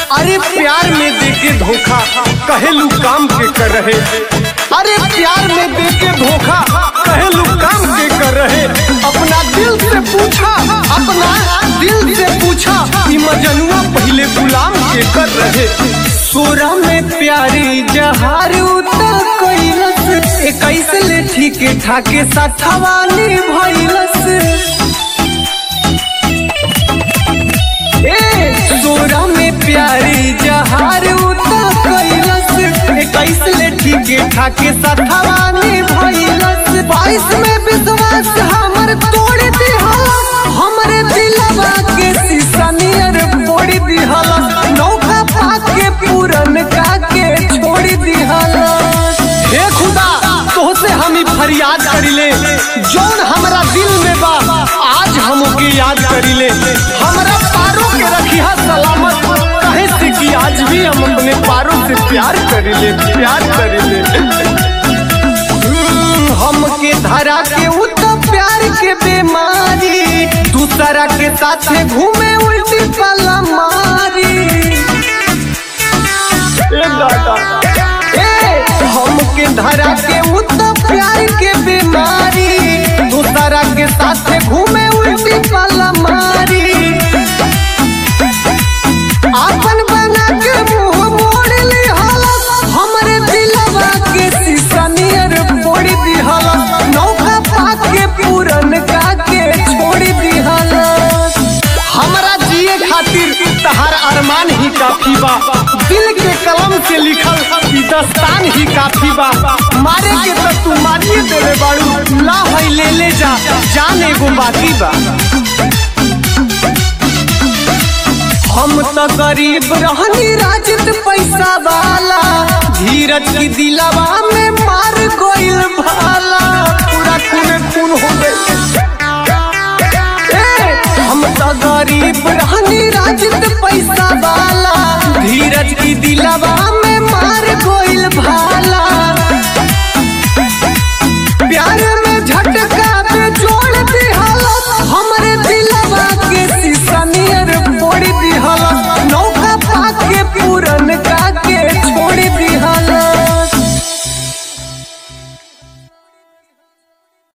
अरे प्यार में देके धोखा कहेलू काम के कर रहे अरे प्यार में देके धोखा कहेलू काम के कर रहे अपना दिल से पूछा अपना दिल से पूछा कि मजनुआ पहले गुलाम के कर रहे सोरा में प्यारी जहार उतर कैलस इक्कीस ले ठीक ठाके साथवानी भैलस ए सोरा में प्यारी जहार उतर कैलस इक्कीस ले ठीक ठाके साथवानी भैलस बाईस में विश्वास हमर तोड़ दिहलस हमरे दिलवा के शीशा नियर फोड़ दिहलस नौका पाके पूरन का के छोड़ दिहलस हे खुदा तोहसे हम ही फरियाद करिले जौन हमरा दिल में बा आज हमके याद करिले हमरा पारों के रखिया सलामत कहे से कि आज भी हम अपने पारों से प्यार करिले प्यार करिले हम्म, हमके धरा के उ तो प्यार के बीमारी दूसरा के साथ घूमे उल्टी पला मारी ए दादा ए हमके धरा के उ तो प्यार के बीमारी दूसरा के साथ घूमे उल्टी पला मारी आपन बना के मुंह मोड़ ली हालत हमरे दिलवा के शीशा नियर फोड़ दी हालत नौका पाके पूरन का के छोड़ दी हालत हमरा जिए खातिर तहार अरमान ही काफी बा दिल के कलम से लिखल ई दस्तान ही काफी बा मारे के तो तू मारिए देवे बाड़ू ला है ले ले जा जान एगो बाकी बा हम तो गरीब रहनी राजत पैसा वाला धीरज की दिलवा में मार गोइल भाला पूरा खून खून हो गए हम तो गरीब रहनी राजत पैसा वाला धीरज की दिलवा